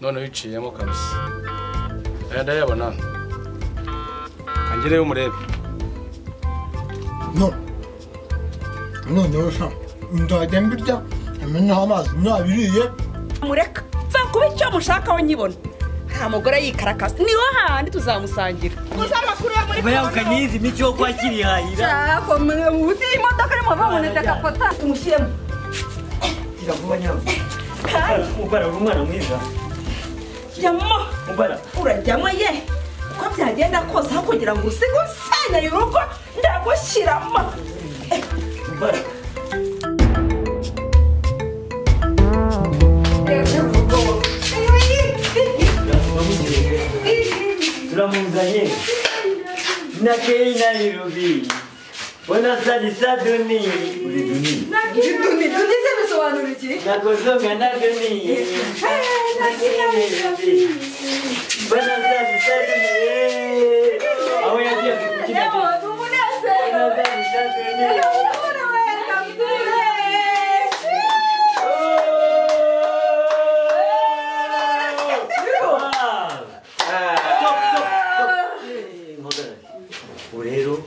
noneho uciyemo kabisa aya ndayabona angereyo umurebe no noneho sha nzajya mbirya amenaho amazi nabiriye mureka mva kuba icyo mushaka we nyibona nta mugore yikarakasa niho hahandi tuzamusangira muzabakuriye muri bayahukanye yizi miti yo kwa kirihahira Ako, muzi iyi modoka irimo bamuneze agafata tumushyiremo kira vuba nyabwo mubara uri umwana mwiza jyamo mubara urajyamo ye uko byagenda kose aho kugira ngo usige usenyeye urugo ndagushyiramo mubara turatuma mugireke turamuzanye nakei nairobi wanasabisa duni uri duni tugize bisobanura iki nakosonga na duni wanasabisa duni aho yagiye kukina wanasabisa duni ubu rero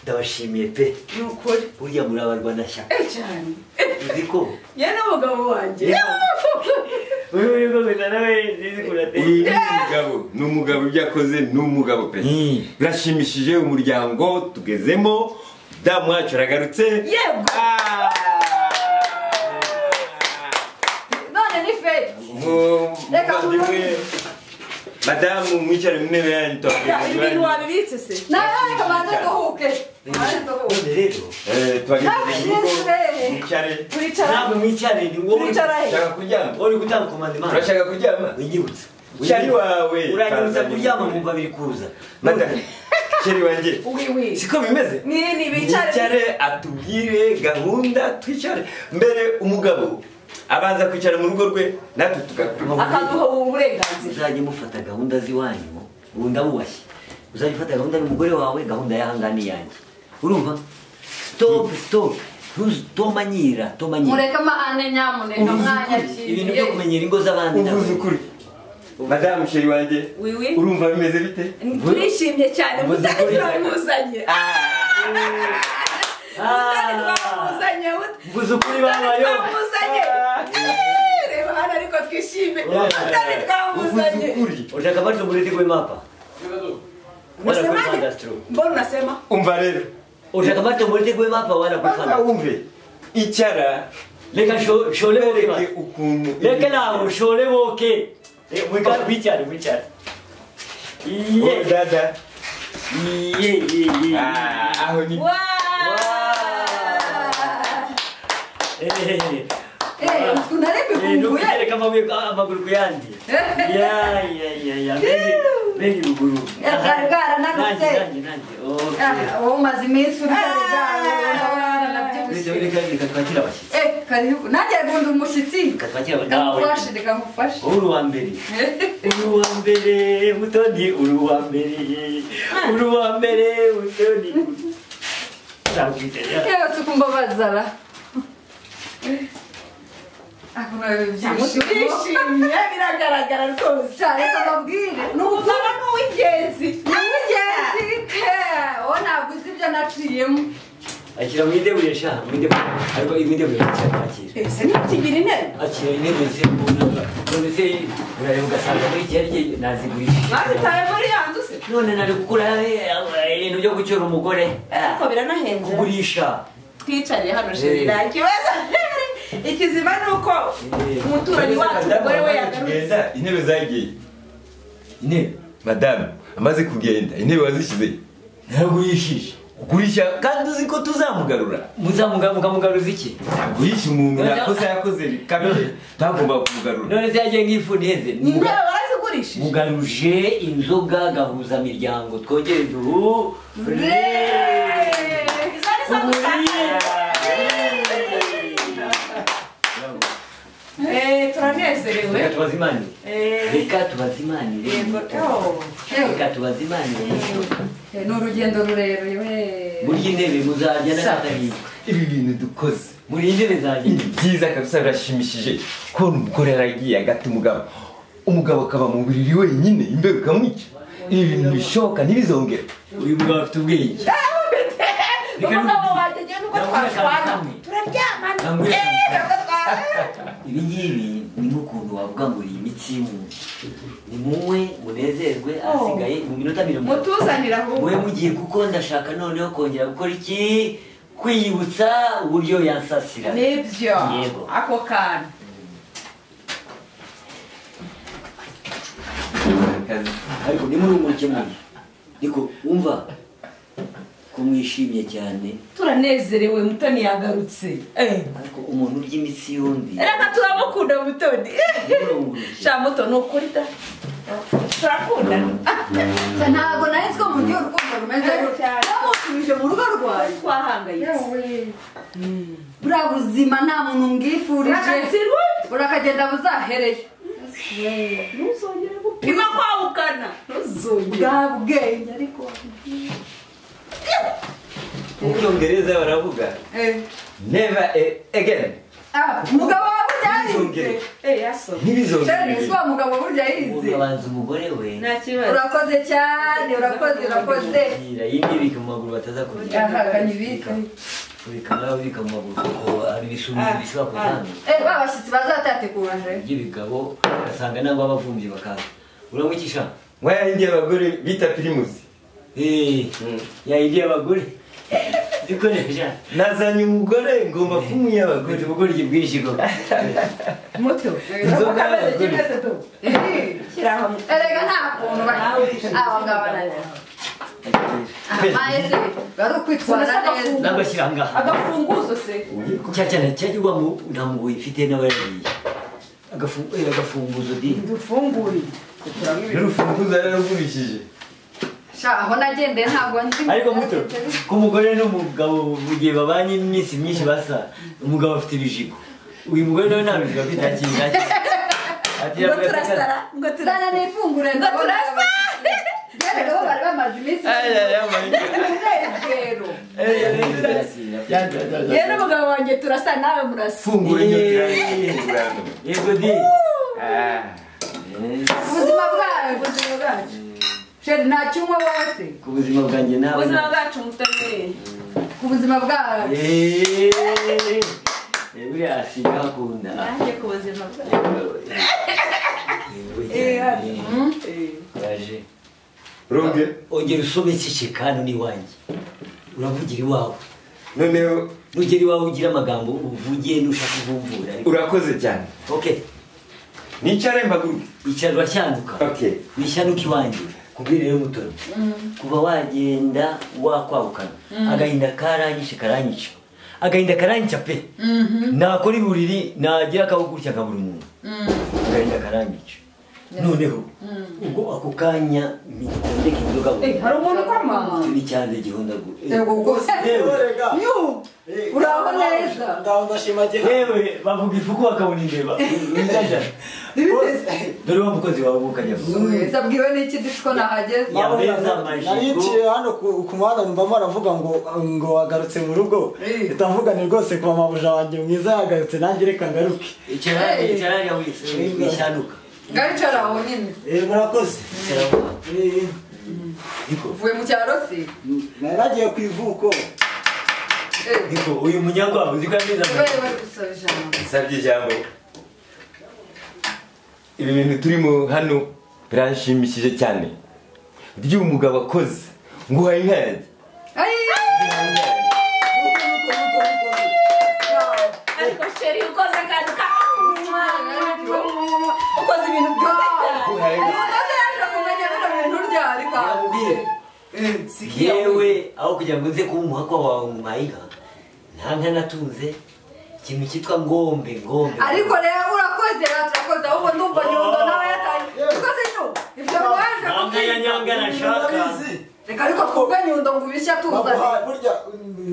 ndabashimiye pe nukuri burya muri abarwanashyaka cyane uzi ko ye n'umugabo wanjye wowe uri gukomeza nawe nzi uyu kurateye ni umugabo ni umugabo ibyo akoze ni umugabo pe Mm. birashimishije umuryango tugezemo damu wacu aragarutse Yego. Ah. none ni feti Mu- Reka muvandimwe madamu mwicare mu ntebe yanyu ibi bintu twabagejeje wabibitse se nawe reka banze duhuke banze duhuke none rero Eh, twabagejeje mu rugo Ntabwo mwicare turicara ntabwo mwicarane ni wowe Turicara he? ushaka kuryama uri gutanga komandimana urashaka kuryama winyibutsa Cyari wawe, uranyibutsa Tanzania. kuryama mu babiri kuza madamu sheri wanjye wiwi siko bimeze ni ni bicare yicare atubwire gahunda twicare mbere umugabo abanza kwicara mu rugo rwe natwe tugakuramo akaduha ubu burenganzira uzajya mufata gahunda z'iwanyu ubu ndabubashye uzajya ufata gahunda n'umugore wawe gahunda y'ahangaha n'iyanjye urumva stop stop ntuztomanyira tomanyira mureke amahane nyamuneka ibintu byo kumenyera ingo z'abandi uvuze ntabwo ukuri madamu sheri wanjye wiwi urumva bimeze bite turishimye cyane Ubuze mutane ukuri. turamuzanye mutane twamuzanye mvuze ukuri babayo twamuzanye Eh, reba hano ariko twishime Yeah. mutane uvuze twamuzanye ukuri urashaka amaso murete kwe mapa wala kwe Unasemaje? madastro mbona unasema umva rero urashaka amaso murete kwe mapa wala kwe banza fana wumve icyara reka sho- shole woke bereke bana. ukuntu reka nawe shole woke Eh, wicare wicare wicare iye Wowe dada iye iye iye Ah, aho ni Ehehe. Eh, unarepe Eh, no kumbuye kugereka amabuye ku- amaguru ku yandi ya ya ya ya mbega mbega ibuguru Yagari bwarananutse. Nanjye, nanjye, nanjye. Okay. wowe umaze iminsi Reka urya reka reka twakire abashyitsi nanjye gundi umushyitsi reka twakire ndamufashe abashyitsi reka ngufashe wowe uri uwa mbere uri uwa mbere mutoni uri uwa mbere uri uwa mbere mutoni Ntabwite, ya. yewe si ukumbabazara akunawe byishimo turishimye biragaragara rwose cyane kababwire ni umugabo ni uw'ingenzi ni uw'ingenzi Ke, wowe ntabwo uzi ibyo naciyemo akira mu idebure sha mu idebure ariko mu idebure cyane akira ese ntikigira intebe akira intebe se mbona none se urareba ugasanga muri iki yarye nazigurisha mwazitaye muri yanduze none nari gukura eh, eh, ibintu byo gucyura umugore Ah, ariko biranahenze kugurisha twicariye hano Eh. sheri nta kibazo ikizima ni uko Eh. umuturanyi wacu umugore we yagarutse tugenda intebe zagiye intebe madamu amaze kugenda intebe wazishyize naragurishije ugurisha kandi uzi ko tuzamugarura muzamugamugamugaruza iki guhisha umuntu yakoze yakoze bikabije ntagomba kumugarura none se yagiye ngifuni heze ni intebe barazigurishije mugaruje inzoga gahuzamiryango twongere duhu izo ni zo dushaka Eh, reka turanezerewe tubazimanire Eh, reka tubazimanire yego oh. reka tubazimanire ni urugendo rurerure we muri iyi ntebe muzajya na katabiri ibi bintu dukoze muri iyi ntebe zanjye ni byiza kabisa birashimishije kubona umugore yaragiye agata umugabo umugabo akaba mu buriri wenyine imbeho ikamwica ibi bintu bishoboka ntibizongere uyu mugabo afite ubwenge Reka umugabo nubwo- wanjye ngewe nubwo Ndavuga twashwana kamwe. turaryamana Kamwe. eee ntabwo twashwana ibi ngibi ni nk'ukuntu wavuga ngo iyi imitsi y'umuntu ni muwe munezerwe ahasigaye mu minota mirongo mutuzanira ahubwo mube mugiye kuko ndashaka noneho kongera gukora iki kwiyibutsa uburyo yansasira nibyo Yego. ako kantu ariko nimurumurike muntu niko wumva ko mwishimye cyane turanezerewe mutoni yagarutse Eh. ariko umuntu urya imitsi yombi reka turamukunda mutoni nimurumurike sha muto ni ukuri da turakundana ntabwo nari ko mu gihe urukundo rumeze gutya yamusubije mu rugo rwawe twahangayitse buriya buzima nta muntu mbwifurije urakatsirwa burakagenda buzahereyo ntuzongere gupima kwawukana ntuzongere bwa bwenge ariko mu cyongereza baravuga Eh, never a- again ah, umugabo wawe burya yize ntibizongere Eh, yasohoye sheri ntibizongere ese uwo mugabo burya umuntu yize abanza umugore we nta kibazo urakoze cyane urakoze urakoze Yira, yindibika mu maguru bataza kugira aha kanyibika ubika nawe ubika mu maguru kuko hari ibishumiri bishobora kuzamura eh ba bashyitsi bazatatekuwe ry'ibigabo ugasanga nangwa abavumbyi bakaza uramukisha mwaya yindi abagore bita pirimusi yayindi y'abagore zikoresha nazanye umugore ngomba kumuha abagore kwita ubugoryi bwinshi koko muto Inzoga kameze y'abagore. kimeze tu shyiraho muto erega nta kuntu bari aba ngaba nani mayese bari ukwitwara neza n'agashyira ngaha agafunguzo se cya cyane cyagirwamo nta mugoyi mfite n'abayariye Agafu- eh, agafunguzo di dufungure n'urufunguzo yararugurishije sha aho nagendeye ntabwo nzi ariko muto ko umugore n'umugabo mu gihe babanye iminsi myinshi basa umugabo afite ibijigo uyu mugore nawe nta bijigo afite akiri ngo turasara ngo Zana turasara n'ifunguro ngo turasa rero bari bamaze iminsi umunezero nakimwe yewe n'umugabo wanjye turasa nawe murasa fungura inyotira Yeee. yego di Eh, ubuzima bwayo ubuzima bwacu sheri nta cyumwe wose ku buzima bwanjye nawe ubuzima na- bwacu mutoni ku buzima bwayo Yeee. Eh, buriya asiga hakunda nanjye ku buzima bwacu waje rumbye ongera usome iki kikanu n'iwanjye uravugira iwawe noneho nugera iwawe ugire amagambo uvugiye nushaka kuvumbura ariko urakoze cyane okay nicare mpaguruke icara urashyanuka okay wishanuka iwanjye kubwira rero mutoni kuva wagenda wakwahukana agahinda karanyishe karanyica agahinda karanyica pe nakora iburiri nagira akabugutya nka buri muntu agahinda karanyica noneho ubwo ako kanya mitondeka inzoga Eh, hari umuntu ukoma icyo ni cyanze gihondagura yego rwose yu uraho neza yewe bavuga ifuku bakabona imbeba dore wa mukozi wawe wukajya Wese abwiwe n'iki disi ko nahageze yambaye za majigo nariyiciye hano ku ku muhanda mbamo aravuga ngo ngo wagarutse mu rugo ndavuga ni rwose ku mamabuja wanjye mwiza yagarutse nanjye reka ngaruke icararya wishanuka ngaricara aho nyine Eh, murakoze Eh, niko uvuye mu cyaro se nari nagiye ku ivuko eh niko uyu munyagwabo uziko yambaye za kubera majigo bari gusaba ijambo nsabye ijambo ibi bintu turimo hano biranshimishije cyane ry'uyu mugabo akoze nguhaye inka yanjye ariko sheri ukoze akantu ka ukoze ibintu byiza cyane nguhaye inka Yambwire. yewe aho kugira ngo nze kuba umuhakwa wawe mu mayiga nta nka natunze ikintu cyitwa ngombe ngombe ariko rero urakoze urakoze ahubwo ndumva nyundo nawe yatangiye ukoze nyu ibyo waje nta nka ya nyanga nashaka reka ariko twumve nyundo ngo ibishya tuzane bamuhaye burya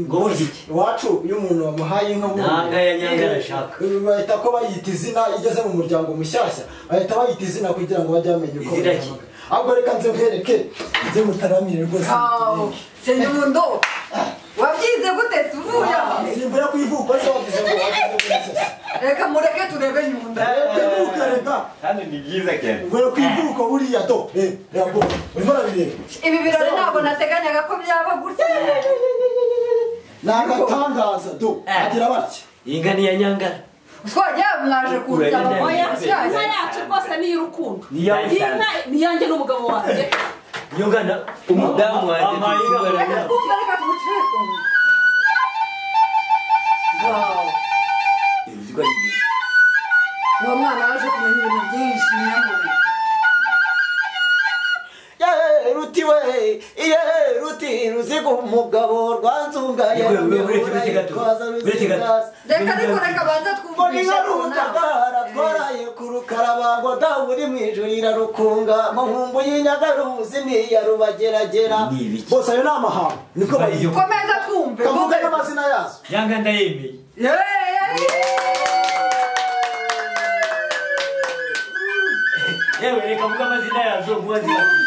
ngo burya iki iwacu iyo umuntu wamuhaye inka nta nka burya, ya nyanga nashaka eh, bahita ko bayita izina iyo igeze mu muryango mushyashya bahita bayita izina kugira ngo bajye bamenya uko Izina ki? bayihamagara. ahubwo reka nze mwereke nze mutaramire rwose aho se nyundo wabyize gute se uvuye aho simbura ku ivuko se wavuze ngo wagize gutya reka mureke turebe nyunda Tebuka reka hano ni byiza cyane ubwo rero ku ivuko buriya do eh rego urimo urabireba ibi birori ntabwo nateganyaga ko byaba gutya ni agatangaza do agira batya inka niya nyangara twagiye mwaje kunsaba Urebe oya nabi. shyashya inka yacu rwose ni iy'urukundo Niyo iyi nka ni iyanjye n'umugabo wanjye iyo ngana umudamu wanjye turi kubana reka nawe twumve reka tumucire kumwe Izi ko ari byiza. uwo mwana yaje kumenya ibintu byinshi nyamubiri yeee ruti we yeee ruti ruziga umugabo rwanzungaye Yewe, yewe, uretse gato, uretse gato. reka ariko reka banza ngo ni twumvishe nka ku nama rutagara twaraye ku rukaraba ngo dawe uri mu ijuru irarukunga ngo nkumbu y'inyagaruzi niya rubageragera Ni ibiki? bose ayo ni amahanga niko bayiyo komeza twumve kavuga n'amazina yazo yanga ndayemeye yewe reka mvuga amazina yazo nkuba zirati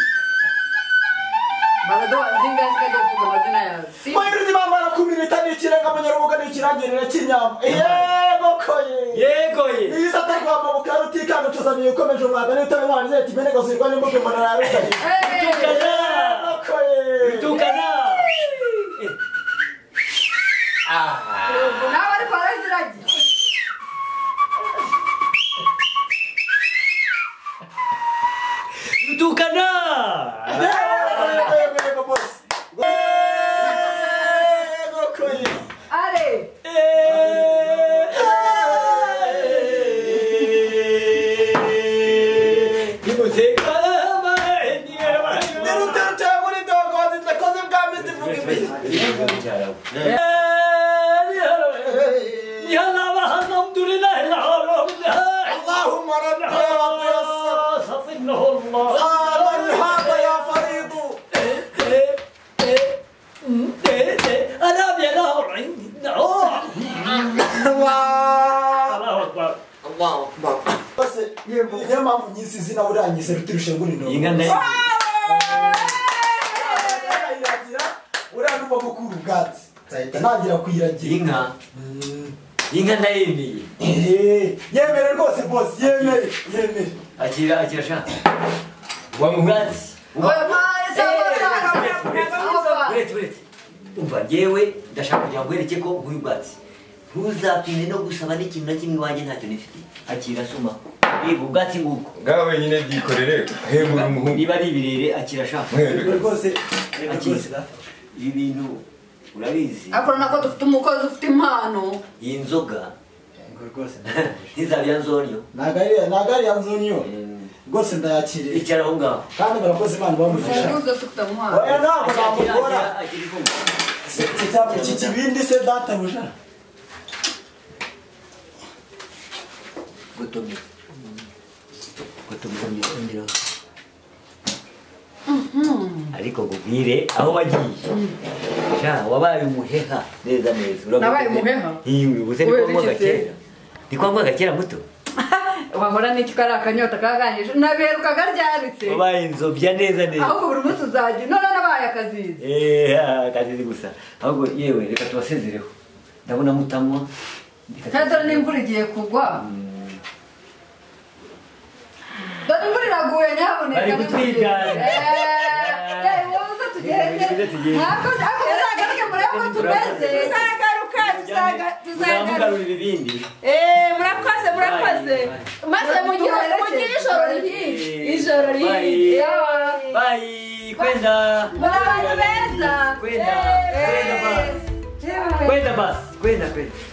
mahirwe bambara ku minota ni ikirenga mu nyarubuga ni ikirangirire cy'inyama yego koye yego ye iyi sata rwamabukira rutikanga utuzaniye ukomeje umwaka n'itari mwana zeti mbene gusirwa n'imbuga umuntu yararutaye yego koye tukana nawe ariko araziragiye tukana are niyo mpamvu nyinshi izina urangize biturushe burino inka ndayemeye irayiragira uriya numva ko kuri ubwatsi nzahita ntangira kuyiragira inka inka ndayemeye Eh, yemere rwose bose yemere yemere akira akira shaka wamubwatsi uretse uretse umva ngewe ndashaka kugira ngo wereke ko nguyu bwatsi ntuzatinde no gusaba n'ikintu na kimwe iwanjye ntacyo nifite akira soma yego ubwatsi ngubwo ngaho wenyine byikorere hemura umuhungu niba ari ibirere akira shaka yemere rwose akira ibi bintu urabizi akora nako dufite umukozi ufite impano iyi nzoga ntizabya nzonyo nagariya nagariya nzuniyo rwose ndayakiriye icara aho ngaho kandi murakoze imana bamufasha ufunguzo ufite umuhanda oya ntabwo Akira- namugora akira- akira ifunguro. iki cyapa iki kibindi se databuja Gotomera. Gotomera ongeraho. ariko nkubwire aho wagiye ja wabaye umuheha neza neza Uravuga Nabaye neza. umuheha? Iwi, ubu se ni Kubera kwa mwanga iki se? kera ni kwa mwanga kera muto wahora n'icyo kari akanyota kaganije nabiherukaga ryaritse wabaye inzobya neza neza ahubwo buri munsi uzajya none nabaye akazizi Eh, ah, kazizi gusa ahubwo yewe reka tubasezereho ndabona mutanywa Reka kandi dore tubasezere. n'imvura igiye kugwa dore imvura iraguye nyamuneka Bari kutwigana. Eh, eh, muze Muze tugende tugende. ntabwo ariko uzagaruke murebe ko tumeze tuzagaruka tuzaga- tuzagaruka Uzamugarura ibibindi Eh, murakoze murakoze maze mugire mugire ijoro ryiza ijoro ryiza bayi kwenda muri abantu beza kwenda kwenda basi Eh, kwenda basi kwenda kwenda